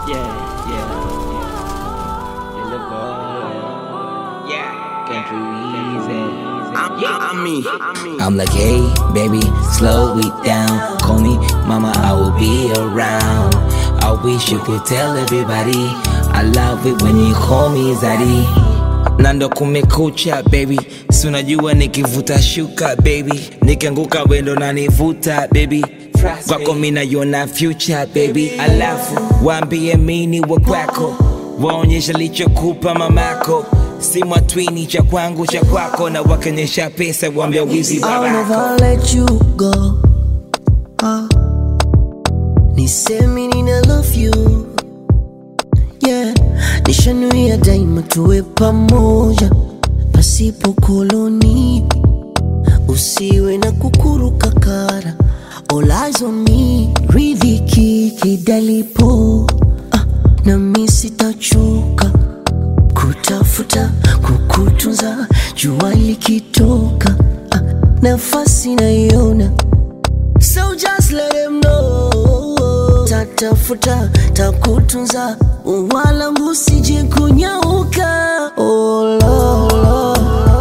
Yeah, yeah, yeah. Little boy. Yeah. Country easy. I'm me. I'm like, hey, baby, slow it down. Call me mama, I will be around. I wish you could tell everybody. I love it when you call me Zaddy. Na ndo kumekucha baby, si unajua nikivuta shuka baby, nikianguka wendo na nivuta baby kwako mi naiona future baby, alafu waambie mini wa kwako, waonyesha lichokupa mamako si mwatwini cha kwangu cha kwako, na wakionyesha pesa waambia wizi I'll babako. never let you go. Ah. Nisemi nina love you. Yeah. Nishanuia daima tuwe pamoja pasipo koloni. Usiwe na kukuruka kara. All eyes on me. Ridhiki kidalipo. Ah. Na mi sitachoka kutafuta kukutunza jua likitoka ah, nafasi naiona so just let them know tatafuta takutunza wala musije kunyauka oh, Lord, Lord.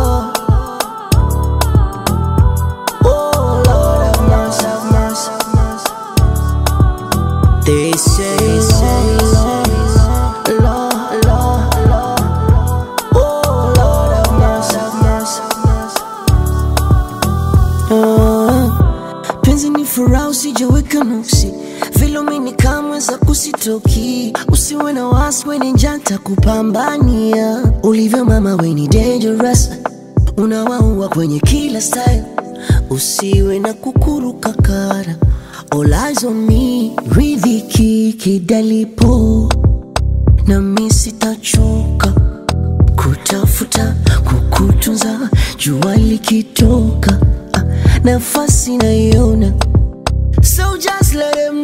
Oh, Lord, have mercy, have mercy, have mercy. They say, Lord, Lord, Lord, Lord. Oh, Lord, have mercy, have mercy, have mercy. Ah, penzi ni furaha usijeweka nuksi vilumini kamwe za kusitoki usiwe na wasi weni njanta kupambania ulivyo mama weni dangerous unawaua kwenye kila style usiwe na kukuruka kara All eyes on me ridhiki kidalipo na mi sitachoka kutafuta kukutunza jua likitoka ah, nafasi naiona so just let them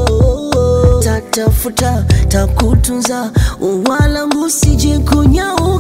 know tatafuta takutunza wala musije kunyauka